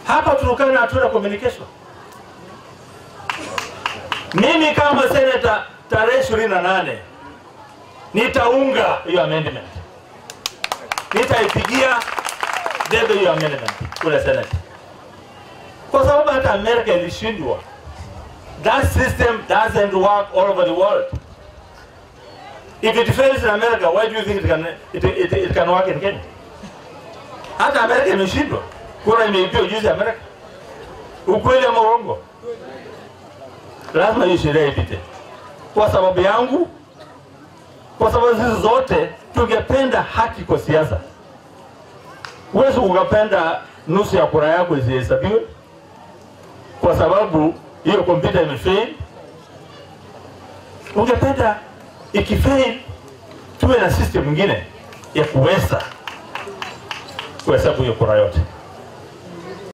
Hapa Turkana hatuna communication. Mimi kama senator tarehe ishirini na nane nitaunga hiyo amendment, nitaipigia debe hiyo amendment kule Senate, kwa sababu hata Amerika ilishindwa. That system doesn't work all over the world. If it fails in America, why do you think it can, it, it, it can work in Kenya? Hata Amerika imeshindwa, kura imeibiwa juzi Amerika. Ukweli ama uongo? Lazima hiyo sheria ipite kwa sababu yangu, kwa sababu sisi zote tungependa haki kwa siasa. Huwezi ukapenda nusu ya kura yako isihesabiwe kwa sababu hiyo kompyuta imefail. Ungependa ikifail tuwe na system nyingine ya kuweza kuhesabu hiyo kura yote.